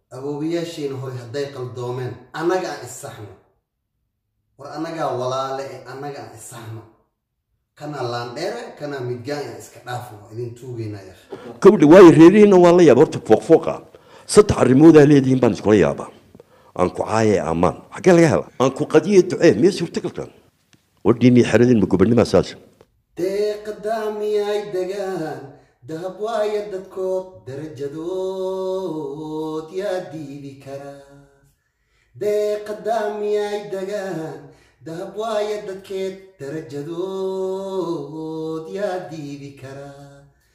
awoowayaashayna hore hadday qaldoomeen annaga aan issaxno war annagaa walaale ee annaga aan issaxno kanaa laandheere kanaa midgaan aan iska dhaafno waa idin tuugaynaya gabadha waayo reerihiina waa la yaaba horta fooqfooqa saddex arrimoodaa leedihiin baan iskula yaabaa aan ku caaye ammaan xaggee laga hela aan ku qadiye ducee miya suurtagalkan wadhiinii xeradin ma gobanimaa saas deeqadaamiyay degaan dahab waaya dadkood darajadood yaa diidi karaa deeqadaamiyay degaan dahab waaya dadkeed darajadood yaa diidi karaa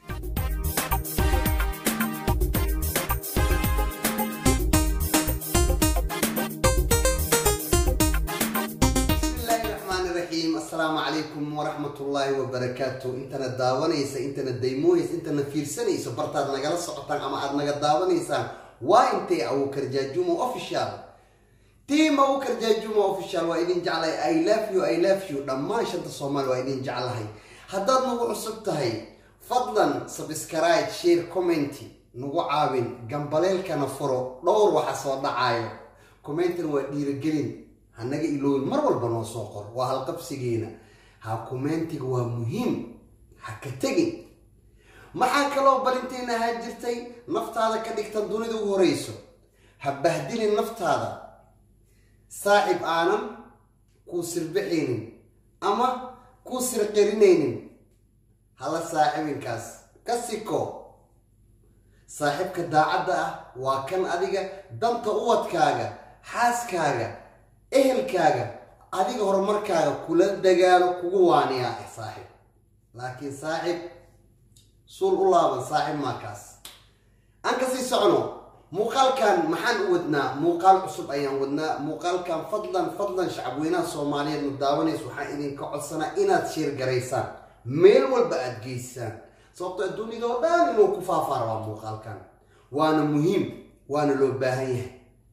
bismillaahi raxmaani raxiim assalaamu calaykum waraxmatullaahi wabarakaatu intana daawanaysa intana daymoonaysa intana fiirsanayso bartaad nagala socotaan ama aad naga daawanaysaan waa intay awokar jaajumo official tiam awokar jaajumo official waa idin jeclahay i love you i love you dhammaan shanta soomaali waa idin jeclahay haddaad nagu cusub tahay fadlan subscribe share commenty nagu caawin gambaleelkana furo dhowr waxa soo dhacayo commentan waa dhiirigelin hanaga iloowin mar walba noo soo qor waa halqabsigeena ha commentiga waa muhiim ha ka tegin maxaa kaloo barinteena ahaa jirtay naftaada ka dhigtan dunida u horeyso ha bahdilin naftaada saaxib aanan kuu sirbixaynin ama kuu sirqirinaynin hala saaxibinkaas ka siko saaxiibka daacadda ah waa kan adiga danta uwadkaaga xaaskaaga ehelkaaga adiga horumarkaaga kula dagaalo kugu waaniyaa ah saaxib laakiin saaxib suul u laaban saaxib maakaas aan kasii socno muuqaalkan maxaan u wadnaa muuqaal cusub ayaan wadnaa muuqaalkan fadlan fadlan shacabweynaha soomaaliyeed ma daawanaysa waxaan idinka codsanaa inaad sheer garaysaan meel walba aada geysaan sababto adduunyada oo dhan inuu ku faafaara waa muuqaalkan waana muhiim waana loo baahan yahay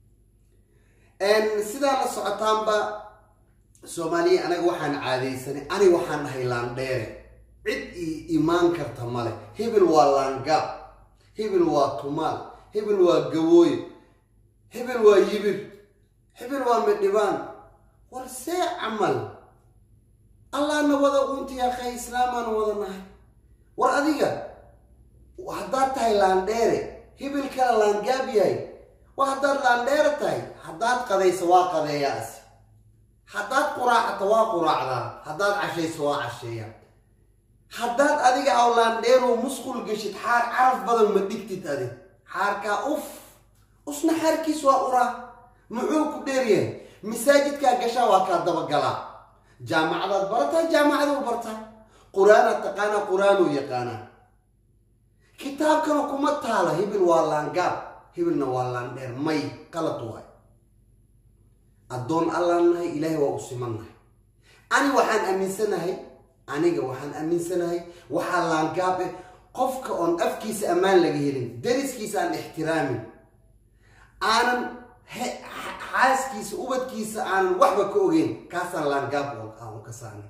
sidaa la socotaanba soomaaliya anaga waxaan caadaysanay ani waxaan dhahay laandheere cid ii imaan karta male hebel waa laangaab hebel waa tumaal hebel waa gawooye hebel waa yibir hebel waa midhibaan war see camal allaana wada uuntiya khay islaamaana wada nahay war adiga haddaad tahay laandheere hebel kala laangaab yahay war haddaad laandheere tahay haddaad qadayso waa qadeeyaasi haddaad quraacata waa quraacdaa haddaad cashayso waa casheeya haddaad adiga aw laandheerow musqul geshid xaar caraf badan ma dhigtid adi xaarkaa uf usna xaarkiis waa uraa muxuu ku dheeryahay masaajidkaa gashaa waa kaa dabagalaa jaamacadaad barataa jaamacaduu bartaa qur-aanaad taqaanaa qur-aanuu yaqaanaa kitaabkana kuma taala hibil waa laangaab hibilna waa laandheer may qalad waay addoon allaan nahay ilaahay waa u siman nahay ani waxaan aaminsanahay aniga waxaan aaminsanahay waxaa laangaab eh qofka oon afkiisa ammaan laga helin dariskiisa aan ixtiraamin aanan xaaskiisa ubadkiisa aanan waxba ka ogeyn kaasaan laangaab aan u kasaanay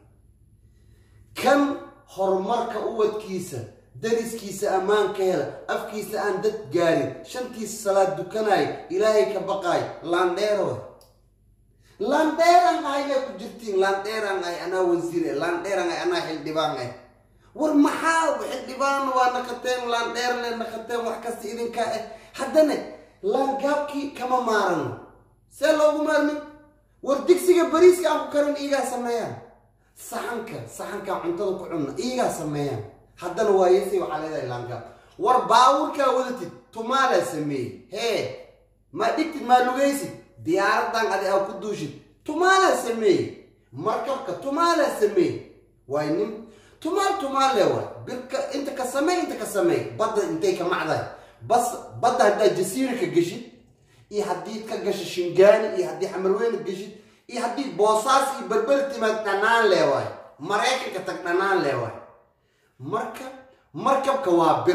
kan horumarka ubadkiisa dariskiisa ammaan ka hela afkiisa aan dad gaarin shantiisa salaad dukanayo ilaahay ka baqaayo laandheerood laandheeraan ahay yaa ku jirtiin laandheeraan ahay anaa wasiir eh laandheeraan ahay anaa xildhibaan ah war maxaa xildhibaan waa naqateen laandheer le naqateen wax kasta idinkaa ah haddana laangaabkii kama maarano see loogu maarmin war digsiga bariiska aan ku karin iigaa sameeyaan saxanka saxankaa cuntada ku cunna iigaa sameeyaan haddana waayesay waxaa leedahay laangaab war baawurkaa wadatid tumaalaa sameeyey hee maa dhigtid maa lugaysid diyaaradan adi aa ku duushid tumaalaa sameeyey markabka tumaalaa sameeyey waay nin tumaal tumaale waay birka inta ka sameey inta ka sameey badda intay ka macdahay bas badda haddaad jasiira ka geshid iyo haddii ka gasho shingaani iyo haddii xamarweyne geshid iyo haddii boosaas iyo berberi timaad dhanaan lee waay maraykanka tag dhanaan lee waay marka markabka waa bir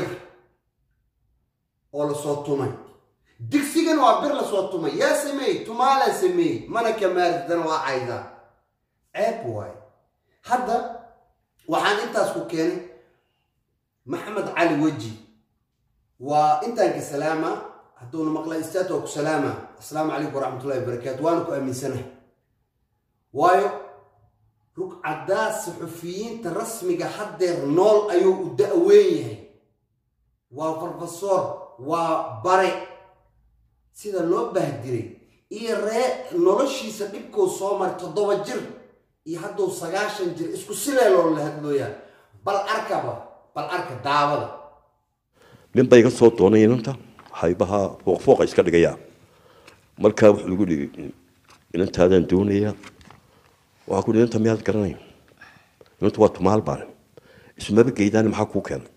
oo lasoo tumay digsigana waa bir lasoo tumay yaa sameeyey tumaalaa sameeyey mana ka maaridana waa caydaa ceeb waay hadda waxaan intaas ku keenay maxamed cali weji waa intaan ka salaama hadduuna maqla istaad waa ku salaama asalaamu calaykum waraxmatullahi wabarakaatu waana ku aaminsanahay waayo rugcaddaa saxufiyiinta rasmiga haddeer nool ayuu u da-weyn yahay waa farfasoor waa bare sida loo baahdiray iyo ree noloshiisa dhibkuu soo maray toddoba jir iyo hadduu sagaashan jir isku silee loola hadlooyaa bal arkaba bal arka daawada nin bay iga soo doonay inanta haybaha fooqfooqa iska dhigayaa markaa wuxuu igu dhigi inantaadaan doonayaa waxaan ku inanta miyaad garanay inantu waa tumaal baane ismaba geydaani maxaa kuu keenay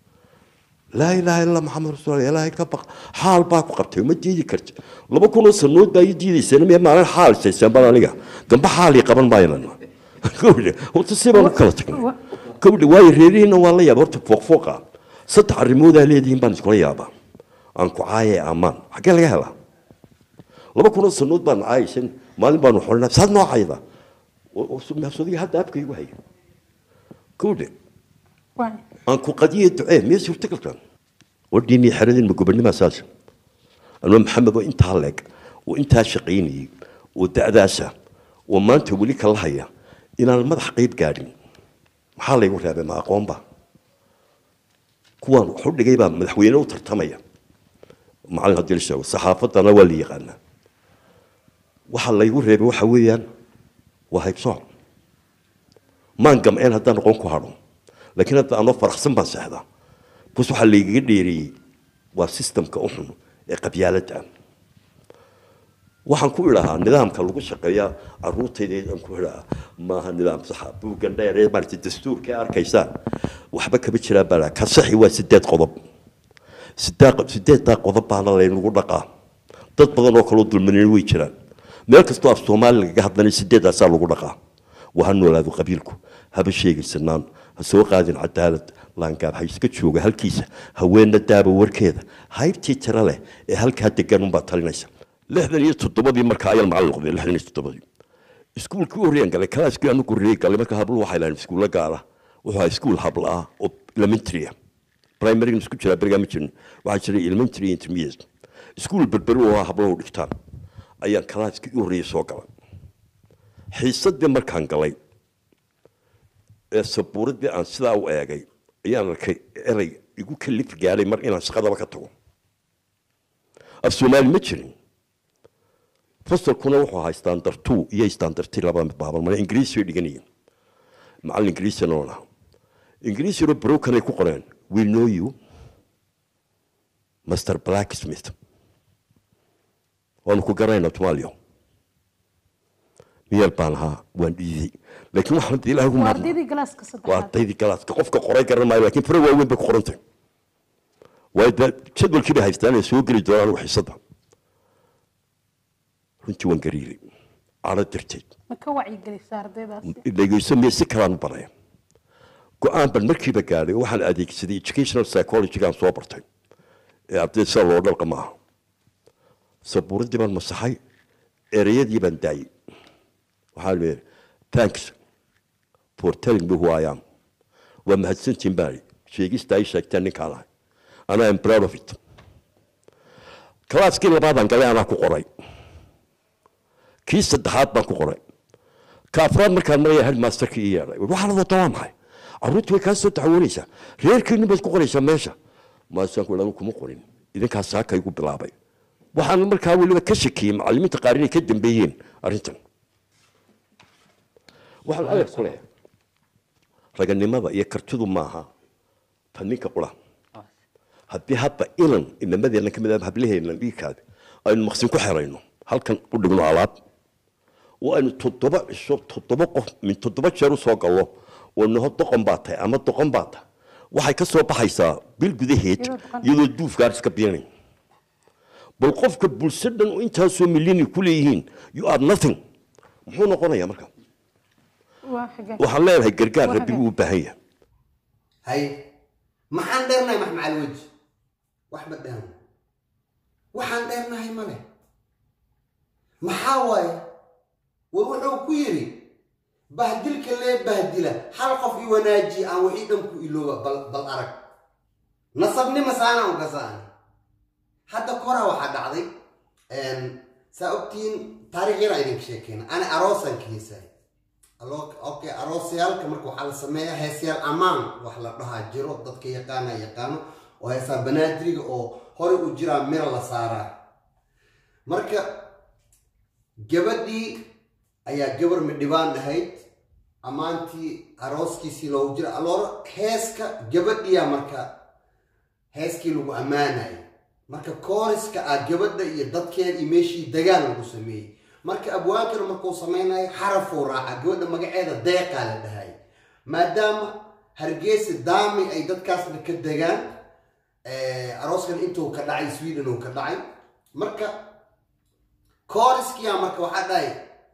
laa ilaaha illa maxamed rasuul ilaahay ka baq xaal baa ku qabtay ma diidi karti laba kunoo sanood baa ii diidayseen miya maalin xaal isayseen baan aniga dambe xaal ii qaban maayan kowdhe horta si baan u kala tagnay kowdhe waayo reerihiina waa la yaaba horta fooqfooqa saddex arrimoodaa leedihiin baan iskula yaabaa aan ku caaye ammaan xaggee laga helaa laba kunoo sanood baan caayaysan maalin baanu xolinaa saad noo cayda mahsodiga hadda afka igu haya kowdhe aan ku qadiye ducee miya suurtagalkan wadhiinii xeradin ma gobonnimaa saas anuma maxamed oo intaa leeg oo intaa shaqaynayey oo da'daasa oo maanta weli kala haya inaan madax qayb gaadhin maxaa laygu reebay ma aqoonba kuwaan wax u dhigay baa madaxweyne u tartamaya macalin haddii la sheego saxaafaddana waa la yaqaanaa waxa laygu reebay waxa weeyaan waa haybsooc maan gamceen haddaan noqon ku hadho laakiin hadda anoo faraxsan baan seexdaa bus waxaa laygaga dheereeyey waa sistamka u xun ee qabyaaladda waxaan ku idhahaa nidaamka lagu shaqeeya caruurtayda aan ku idhahaa maaha nidaam saxa buuggan dheer ee maarata dastuurka arkaysaan waxba kama jiraan baa ka saxi waa sideed qodob sideeddaa qodob baana laynagu dhaqaa dad badan oo kaloo dulmanin way jiraan meel kastoo af soomaali lagaga hadlanay sideeddaasaa lagu dhaqaa waha noolaado qabiilku haba sheegaysanaan ha soo qaadin cadaalad laangaab ha iska jooga halkiisa haweenna daaba warkeeda haybtii tira leh ee halkaa degan unbaa talinaysa lixdan iyo toddobadii marka ayaan macallin noqday lixdan iyo toddobadii iskuulkii horreeyaan galay kalaaskii anu horreeyay galay marka habluhu waxay lahayn iskuulla gaara wuxuu ahaa iskuul habla ah oo elementary ah primary isku jiraa berigaa ma jirin waxaa jiray elementary intermediate iskuul berberi oo hablahu dhigtaan ayaan kalaaskii u horreeyay soo galay xiisadii markaan galay ee sabuuradii aan sidaa u eegay ayaan arkay erey igu kalif gaadhay mar inaan shaqadaba ka tago af soomaali ma jirin fasalkuna wuxuu ahaa standard two iyo standard three labada mid baaban mana ingiriisi bay dhiganayeen macallin ingiriisina oo lahaa ingiriisina brokanay ku qoreen we know you master blacksmith waanu ku garanayna tumaaliyo miyeel baan ahaa waan dhiiday laakiin waxaan ilaah ugu waa mahadnaq ardaydii galaaska waa saddexaad ardaydii galaaska qofka qoray garan maayo laakiin fara waaweyn bay ku qorantay waayo dee jadwalkii bay haystaan ee soo geli doonaan xiisada runtii waan gariiray cadho darteed ma ka wacyigelisa ardaydaasi dhegeyso miya si kalaan u baraya go-aan ban markiiba gaadhay oo waxaan adeegsaday educational psychology-gaan soo bartay ee ardayda sida loo dhalqa maaha sabuuradii baan masaxay ereyadii baan daayey waxaa la yidhi thanks for telling me who I am waa mahadsantiin baan idhi sheegista ay sheegteen ninkaan ahay and I am proud of it kalaaskii labaadaan galay anaa ku qoray kii saddexaad baan ku qoray ka afraad markaan maraya headmasterkii ii yeedhay waxaa la wada waa maxay carruurtii way kaa soo taxawoonaysaa reerkiinu baad ku qoraysaa meesha maasaan ku anu kuma qorin idinkaa saaka igu bilaabay waxaan markaa weliba ka shakiyey macallimiinta qaar inay ka dambeeyeen arrintan waxaan adeer ku leeyahay raganimada iyo kartidu maaha ta ninka qura haddii hadda inan inamadeenna ka mid ah hablaheenna dhiigkaada aynu maqsin ku xerayno halkan u dhigno alaab oo aynu toddoba cisho toddoba qof min toddoba jeer u soo gallo oo naho doqon baa tahay ama doqon baa tahay waxay ka soo baxaysaa bil gudaheed Iyadoo doqon. iyadoo duufgaar iska biinay bal qofka bulsho dhan oo intaasoo milyani ku leeyihiin you are nothing muxuu noqonayaa marka waa xagee waxaan leenahay gargaar Waa rabbi buu u baahan yahay hay maxaan dheernahay maxmacal weji wax ma dhehan waxaan dheernahay male maxaa waaye war wuxuu ku yidhi bahdilka lee bahdila hal qof i wanaaji aan wixii dhan ku ilooba bal bal arag nasabnima saana u gasaani hadda koraa waxaa dhacday saa ogtiin taarikh yaraa idinka sheekeyna ani aroosan ka heesaay okay aroosyaalka marka waxaa la sameeyaa heesyaal ammaan wax la dhahaa jiro dadka yaqaana yaqaano oo heesaa banaadiriga oo horey u jiraa mira la saaraa marka gabadhii ayaa gabar midhibaan ahayd ammaantii arooskiisii loogu jira aloora heeska gabadhiyaa marka heeskii lagu ammaanayay marka kooriska ah gabadha iyo dadkeeda iyo meeshii dagaal lagu sameeyey marka abwaankana markuu samaynayo xarafuu raaca gabadha magaceeda deeqaa la dhahay maadaama hargeysa daami ay dadkaasna ka degaan arooskan intuu ka dhacay sweden uu ka dhacay marka kooriskiyaa marka waxaa dhahay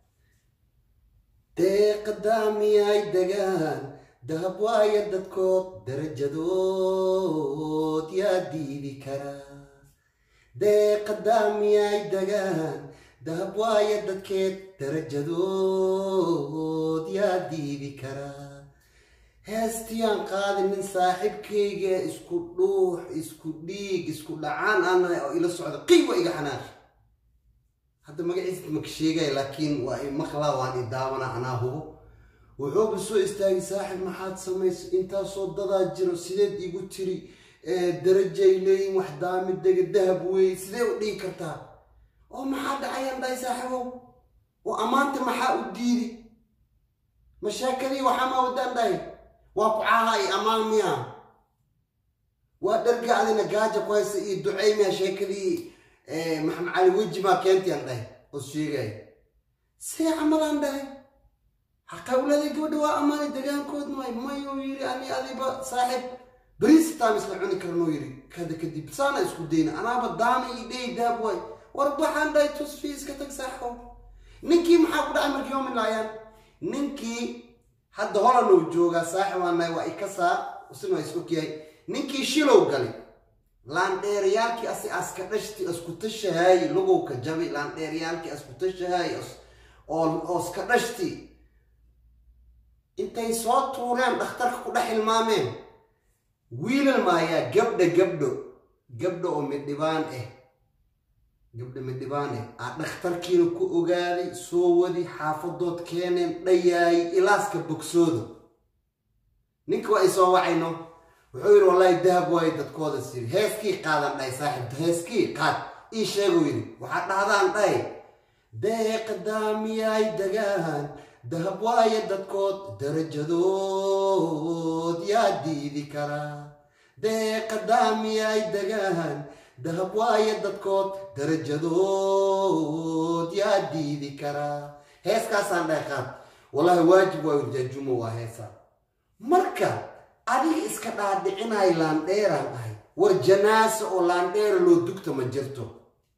deeqa daamiyay degaan dahab waaya dadkood darajadood yaa diidi karaa deeqa daamiyay degaan dahab waaya dadkeed darajadood yaa diidi karaa heestiyaan qaadinin saaxiibkayga isku dhuux isku dhiig isku dhacaan anahay oo ila socda qiiwa iga xanaaqi hadda magaciisa maka sheegaya laakiin waa i maqlaa waan i daawana anaa hubo wuxuuba soo istaagay saaxib maxaad samaysa intaasoo dadaa jiro sideed igu tiri darajay leeyiin wax daamidega dahab weeye sidee u dhigi kartaa oo maxaa dhacayaan dhahay saaxiibow oo ammaanta maxaa u diidi mashaakadii waxaama wadaan dhahay waa ku caaha i ammaan miya waa dharga adina gaaja ku haysa iyo ducey miya sheekadii maxamed cali weji maa keentiyan dhahay oo sheegaya see camalaan dhahay haqawladay gabadha waa ammaanay degaankoodna waay mayuu yiri ani adiba saaxiib beriis taam isla cuni karnuu yiri kada kadib saana isku dayna anaaba daana ii dhey daab waay war baxaan dhahay tusfi iska tag saaxibo ninkii maxaa ku dhacay markii yoomin laayaan ninkii hadda holan uu joogaa saaxib waanahay waa ikasaa isna waa is ogyahay ninkii shilow galay laandheerayaalkii asi aska dhashti isku tashahaay lugowka jabi laandheerayaalkii isku tashahaay oo iska dhashti intay soo tuureen dhakhtarka ku dhex hilmaameen wiilal maayaa gabdha gabdho gabdha oo midhibaan ah gabdha midhibaan ah aa dhakhtarkiina ku ogaaday soo wadi xaafadood keeneen dhayaay ilaaska bogsooda ninka waa ay soo wacayno wuxuu yidhi wallaahi dahab waayo dadkooda siri heeskii qaadan dhahay saaxiibta heeskii qaad ii sheeguu yidhi waxaad dhahdaan dhahay deeqa daamiyaay degaan dahab waayo dadkood darajadood yaa diidi karaa deeqa daamiyaay degaan dahab waayo dadkood darajadood yaa diidi karaa heeskaasaan dhahay qaad wallaahi waajib waayo jaajumo waa heesaa marka adiga iska dhaadhicinaay laandheeraan ahay war janaasa oo laandheera loo dugta ma jirto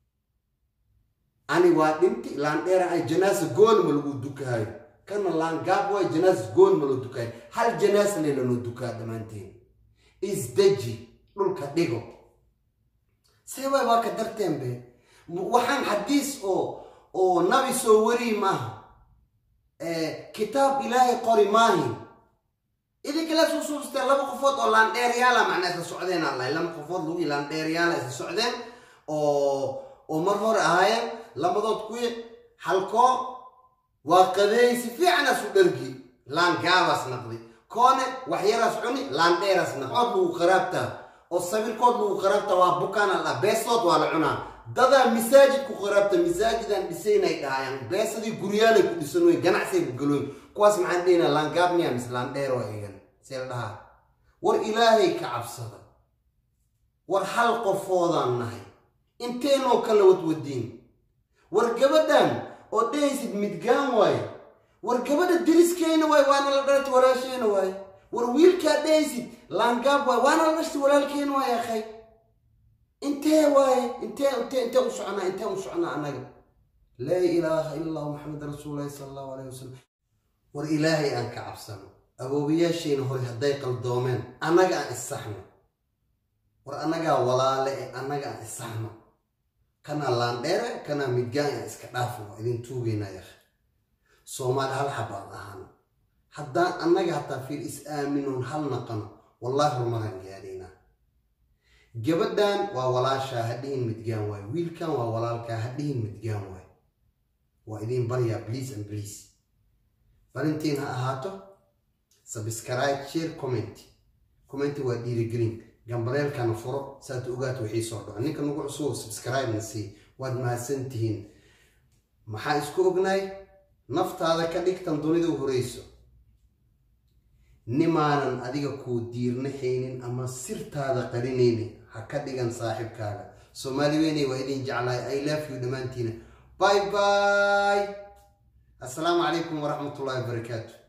ani waa dhinti laandheeraan ahay janaasa goolma lagu dukahayo kana laangaab waay janaasa goolma loo dukahayo hal janaasa le lanoo dukaa dhammaanteen isdeji dhulka dhigo see waay waa ka darteen be waxaan xadiis oo oo nabi soo warii maaha kitaab ilaahay qori maahin idinkala soo suusteen laba qofood oo laandheeryaala macnaa isla socdeen aan lahay laba qofood lagu laandheeryaala isla socdeen oo oo mar hore ahaayeen labadood kuwi halkoo waa qadeey si fiicanaas u dhargi laangaabaas naqday koone waxyaraas cuni laandheeraas naqd cood lagu qaraabtaa oo sawirkood lagu qaraabtaa waa bukaan la beesood waa la cunaa dadaa masaajid ku qaraabta masaajidaan dhisaynay dhahayaan beesadii guryaalay ku dhisan wey ganacsay ku galooyin kuwaas maxaan dhehina laangaab miya mise laandheer waa egan see la dhahaa war ilaahay ka cabsada war hal qofoodaan nahay inteenoo kala wadwadiin war gabadhan oo dhehaysid midgaan waaye war gabadha diriskeena waaye waana la dhalata walaasheena waaye war wiilkaa dhehaysid laangaab waaye waana la dhashta walaalkeena waaye akhay intee waaye intee intee intee u soconaa intee u soconaa annaga laa ilaaha ila allahu maxamed rasuulullahi sala allahu alayhi wasalam war ilaahay aan ka cabsano aboobayaashayna hore hadday qaldoomeen annaga aan issaxno war annagaa walaale e annaga aan issaxno kanaa laandheere kanaa midgaan aan iska dhaafno waa idin tuugaynaa yakh soomaali hal xabaan ahaan haddaan annaga hataa fiir is aaminoon hal naqano wallaahi rumaraan gaadhaynaa gabadhan waa walaashaa ha dhihin midgaan waay wiilkan waa walaalkaa ha dhihin midgaan waay waa idiin baryaa please and please valentiin ha ahaato subscribe share comment comment waa dhiirigelin gambaleelkana furo saad ogaata wixii soo dhaco ninka nagu cusub subscribe-na sii waad mahadsantihiin maxaa isku ognahay naftaada ka dhigtan dunida u horeyso nimaanan adiga kuu diirnahaynin ama sirtaada qarinaynin ha ka dhigan saaxiibkaaga soomaali weynay waa idin jeclahay i love you dhammaantiina bye bye assalaamu calaykum waraxmatullahi wabarakaatu